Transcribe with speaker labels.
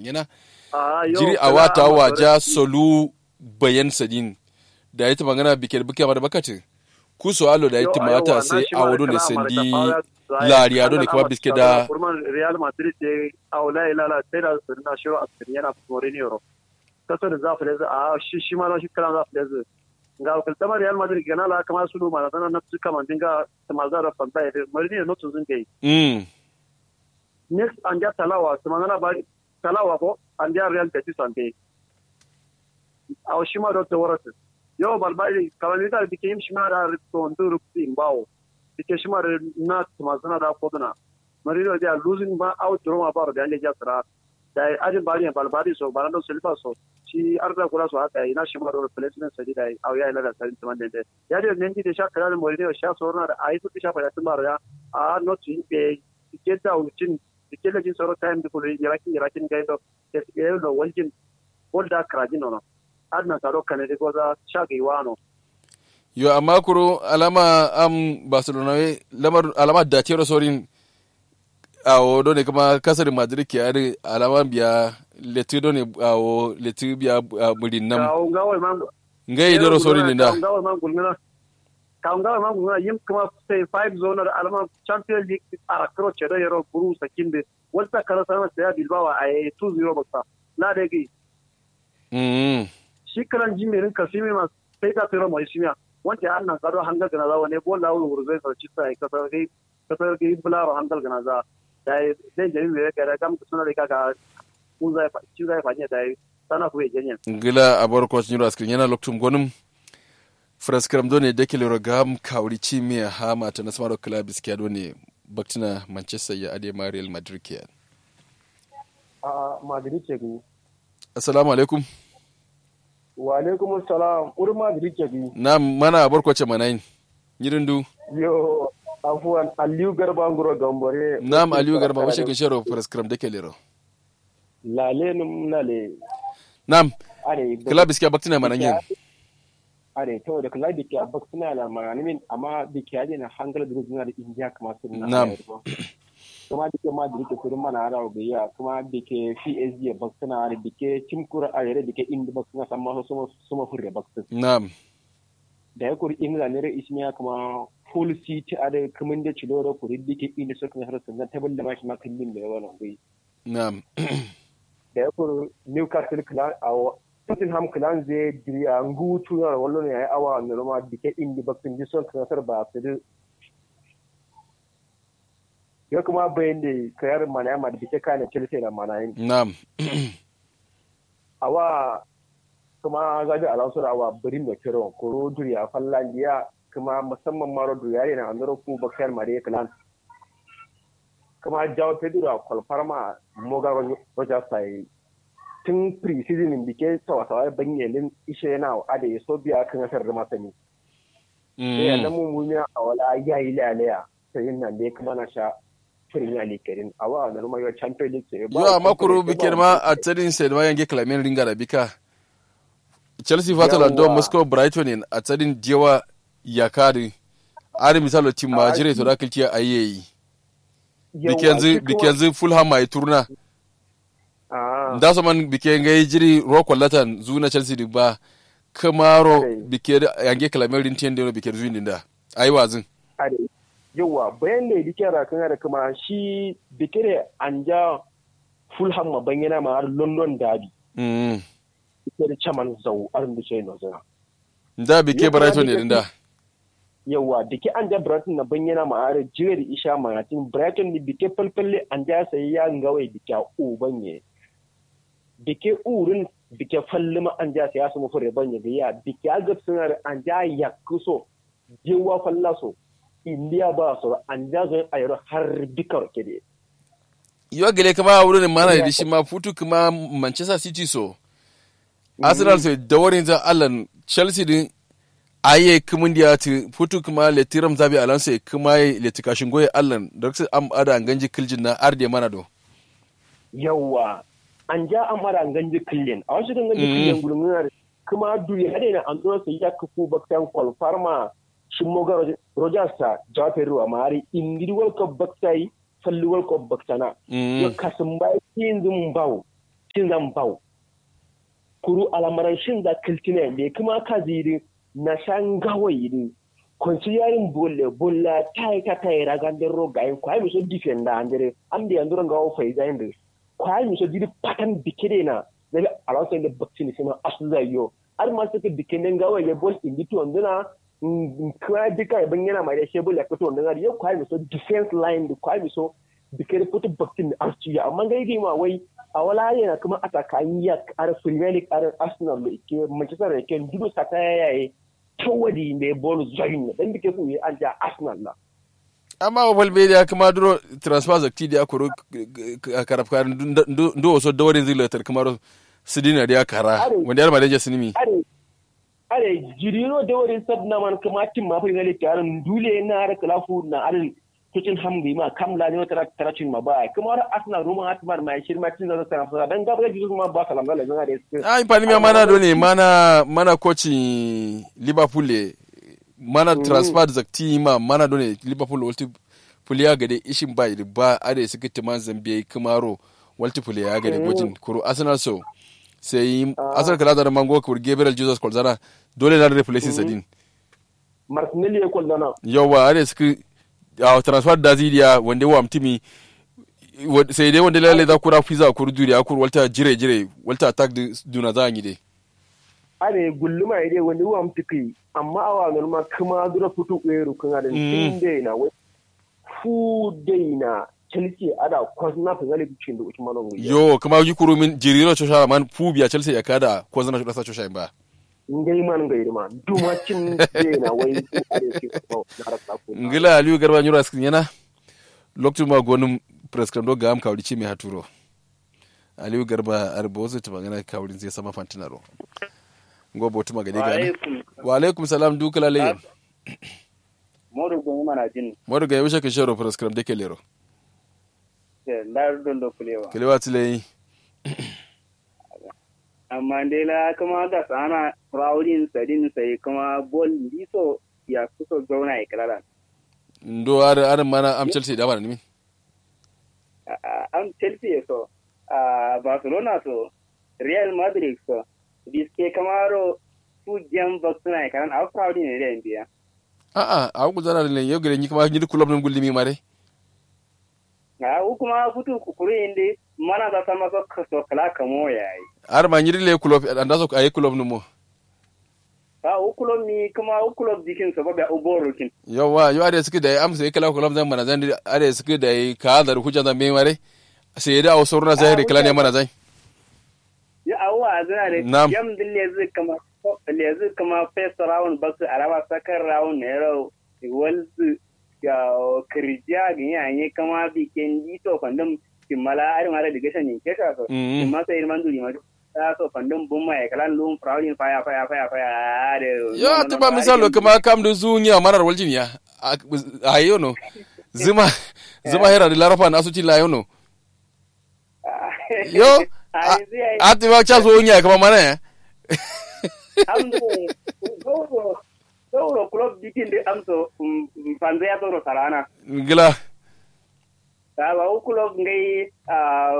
Speaker 1: yana
Speaker 2: Ah, yo,
Speaker 1: jiri a
Speaker 2: kala
Speaker 1: wata
Speaker 2: amma
Speaker 1: waja solu bayan sadin da ya magana bikin buke mara bakati ku so alo da ya
Speaker 2: Yo,
Speaker 1: mata
Speaker 2: aiwa,
Speaker 1: sai
Speaker 2: na shi
Speaker 1: a
Speaker 2: ma
Speaker 1: wado ne
Speaker 2: kala amma
Speaker 1: sandi
Speaker 2: da fara zai-
Speaker 1: lariya do ne
Speaker 2: kala
Speaker 1: kuma
Speaker 2: amma
Speaker 1: biske
Speaker 2: da
Speaker 1: da
Speaker 2: kurman Real Madrid ce a wala ilala sai da su na shi a cikin yana Mourinho ro kaso da zafi da a shi shi ma shi kala zafi da ga kaltama Real Madrid gana la kama su ma da na su kama dinga tamazara fanta da Mourinho no tuzun kai
Speaker 1: mm
Speaker 2: next an ja talawa su magana ba talawa ko an ja Real Betis an dai a shi ma da tawarata yo balbali kalani da dike yim shi ma da to nduru imbawo dike shi ma da na tumazana da koduna marino dia losing ba out roma ba da ande jasra da ajin bari balbali so barando silva so shi arda kula so haka ina shi ma da replacement sadi da au ya ila da sarin tuman da ya da ne da sha kala marino sha so na da ai su sha fa tun bara ya a not in be dike da ucin dike da jin soro time da kullu yarakin yarakin gaido da ke da waljin wanda krajin no adna taro kanade goza shagi wano
Speaker 1: yo amma kuro alama am barcelona we lamar alama da tero sorin a do ne kuma kasar madrid ke ari alama biya leti do ne a o leti biya murin nam
Speaker 2: kawo ngawai man
Speaker 1: ngai dero sorin ne da
Speaker 2: kawo ngawai man gulmina kawo ngawai man gulmina yim kuma sai five zonar alama champions league a kro chedo yero buru sakinde wata kala sana sai bilbao a 2-0 baksa la degi
Speaker 1: mm
Speaker 2: shi kalan jimirin kasimi ma sai ka tsira mai shimiya wanda ya annan karo hangal gana za wane bola wuri wuri zai sarci sai kasar gai kasar gai bularo hangal gana za da ya zai jami mai rika da gamta suna rika ga kun zai ci zai fanye da ya sana kuwa janyen
Speaker 1: ngila abar ko nyiro askin yana loktum gonum fraskram do ne dekele rogam kawri chimiya ha mata na smaro club iskiya do ne baktina manchester ya ade ma real madrid ke
Speaker 3: a madrid ke gu
Speaker 1: assalamu alaikum
Speaker 3: wa alaikum salam ur madrid ke gu
Speaker 1: na mana abar ko ce manayin yirindu
Speaker 3: yo afuwan aliyu garba nguro gambore
Speaker 1: nam aliyu garba wace kin sharo fraskram dekele ro
Speaker 3: lale num nale
Speaker 1: nam
Speaker 3: are
Speaker 1: club iskiya baktina manayin
Speaker 3: are to da club ke abak suna la maganin amma da ke yaje na hangal da suna da india kuma sun na
Speaker 1: Na'am.
Speaker 3: kuma da ke ma da ke kurin mana ara ga kuma da ke psg bak suna da ke timkura a yare da ke inda bak suna samma su su furre bak
Speaker 1: nam
Speaker 3: da ya kuri ingila ne rai ismiya kuma full city a da kamun da cilo da kuri da ke inda suka har sun ta tabin da mashi makallin da yawa nan bai
Speaker 1: nam
Speaker 3: da ya kuri newcastle clan a tottenham clan zai jiriya ngutu na wallo ne yayi awa ne roma da ke inda bakin ji son kasar ba su da ya kuma bayan da kayar mana ma da ke kana chelsea da mana yin
Speaker 1: nam
Speaker 3: awa kuma gaji alonso da awa birin da kiron koro duriya fallandiya kuma musamman maro duriya ne na andoro ku bakar mare clan kuma jawo pedro a kwalfarma moga rogers sai tun pre-season bike sawa-sawa banyelin ishe yana ada ya so biya kan asar da masani sai ya namu mumiya a wala ya yi lalaya sai yin nan da ya kuma na sha firin ya likerin a wa na ruma yau champion league sai
Speaker 1: yo amma kuro bikin ma a tsarin sai da yange klamen ringa da bika chelsea fata london
Speaker 3: Yawwa.
Speaker 1: moscow brighton in a tsarin jewa ya kari ari misalo tim ma
Speaker 3: Ah,
Speaker 1: jire to da kilki a yi
Speaker 3: Yawwa,
Speaker 1: bikenzu
Speaker 3: shi kuma-
Speaker 1: bikenzu fulham mai turna
Speaker 3: Ah,
Speaker 1: da so man bike ngai jiri roko latan zuna chelsea di ba kamaro
Speaker 3: Okay.
Speaker 1: bike da yange klamen rin tiende bike zuin dinda ayi wazin
Speaker 3: are yawa bayan da yake rakan da kuma shi bikire an ja fulham ma banyana ma har london derby
Speaker 1: mm
Speaker 3: ita da chaman zau arin da shi no zana
Speaker 1: da bike
Speaker 3: Yo, kuma
Speaker 1: brighton ne
Speaker 3: bike-
Speaker 1: dinda
Speaker 3: yawa da ke an ja Brighton na bayyana ma are jira da isha manatin Brighton da bike falfalle an ja sai ya ngawai da kya u banye da ke urin da ke falle ma an ja sai ya samu fure banye da ya da ke aga suna da an ja ya kuso jewa falla so indiya ba so an ja zo a yaro har bikar ke de
Speaker 1: yo gele kama a wurin mana da shi ma futu kuma manchester city so arsenal sai da wurin za allan chelsea din aye kumun dia ti futu kuma le tiram zabi alonso kuma le tikashin goye allan da su am ada an ganji kiljin na arde mana do
Speaker 3: yawa an ja an mara an ganji killen a wasu ganji
Speaker 1: Mm.
Speaker 3: killen gulmunar kuma duri hade na an zo sai ya kafu baktan kwalfarma shin moga rogers ta jafe ruwa mari indiri world cup baktai falli world cup baktana
Speaker 1: Mm.
Speaker 3: yo kasin bai yin zum bawo shin zan bau kuru alamaran shin za kiltina ne kuma ka ziri na shan gawayi ne konsiyarin bolle bolla tai ka tai ragan ro gai kwai mi so defenda andere am de anduro ngawo fai zainde kwai mi so diri patan bikire na nabi alonso le baktini sima asuza yo ar ma suka dikende ngawo le bol indi to nduna kwa dika ban yana mai da shebul ya fito nduna yo kwai mi so defense line da kwai mi so bikire fito baktini arci amma gai ma wai a wala yana kuma atakan ya ar premier league ar arsenal da ke manchester ke dudu sata yayi tawadi mai bolu zoyin dan bike su yi an ja arsenal na
Speaker 1: amma wa falbe da kuma duro transfer zakti da akoro karafka ndo so da warin zila tar kamar sidina da kara wanda yar madaje sinimi
Speaker 3: are are jirino da warin sadna man kuma tim ma fa ne tarin dule na har kalafu na arin kucin hamdi ma kamla ne wata taracin ma ba kuma har arsenal roma atmar mai shirma tin da tsara fa dan gaba da jisu ma ba salam da lazan da su
Speaker 1: ai pani mi mana do ne mana mana coaching liverpool le mana transfer zakti ma mana do ne liverpool walti puliya gade ishin ba ba ade suka timan zambia kamaro walti puliya gade gojin kuro arsenal so sai arsenal kala da mango kur gabriel jesus kolzana dole na replace sadin
Speaker 3: martinelli ya kolzana
Speaker 1: yawa ade suka a transfer da zidiya wanda wa mtimi sai dai wanda lalle za kura fiza kur duri akur walta jire jire walta attack duna za yi dai
Speaker 3: are gulluma ide wanda wa mtiki amma awa norma kuma dura futu eru kan da tin dai na wai fu dai na chelsea ada kwazna fa zale bikin da usman ngo
Speaker 1: yo kuma yi kuru min jiriro chosha man fu biya chelsea ya kada kwazna shi dasa chosha ba
Speaker 3: ngai man ngai ma duma cin dai na wai fu are ki ko na rasa ko
Speaker 1: ngila aliyu garba nyura skin yana lokacin ma gonum prescribe do gam kawri ci mi haturo aliyu garba arbo su ta magana kawrin zai sama fantinaro ngo botu magade gani wa alaikum salam dukala le
Speaker 4: modu gongi mana jin
Speaker 1: modu ga yusha ke shoro prescribe de kelero
Speaker 4: ndar don do kulewa
Speaker 1: kelewa tile
Speaker 4: amma dai la kuma ga sana rawdin sadin sai kuma bol liso ya kuso zauna ya kala
Speaker 1: ndo ar ar mana am chelsea da bana ni
Speaker 4: am chelsea so barcelona so real madrid so biske kamaro su jam baksuna ya kalan au proud ne da biya
Speaker 1: a a a ku zara ne yau gare ni kuma ni club nan gulli mi mare
Speaker 4: a kuma futu kukuru inde mana da sama so so kala kamo yayi
Speaker 1: ar ma nyiri le club anda so ay club no mo
Speaker 4: a ukulo mi kuma ukulo dikin so ba uboro kin
Speaker 1: yawa yo are suke da am sai kala club zan mana zan are suke da ka da hujja zan me mare sai da au sorna zahiri kala ne mana zan
Speaker 4: ya awa zana da yam dille zai kama lezi kama first round basu araba second round ne ro walzu ya kirja ga yanye kama bikin dito kwandam kimala ari mara diga shan ke ka so kimma sai irman duri ma ta so kwandam bumma ya kalan lum proudin faya faya faya faya de
Speaker 1: yo tuba misalo kama kam da zunya marar waljin ya ayo no zuma zuma hera da larafa na asuci la yono yo ati ba cha zunya kama mana ya
Speaker 4: amdo goro goro club dikin de amso fanze ya toro sarana
Speaker 1: gila
Speaker 4: ta ba club ngai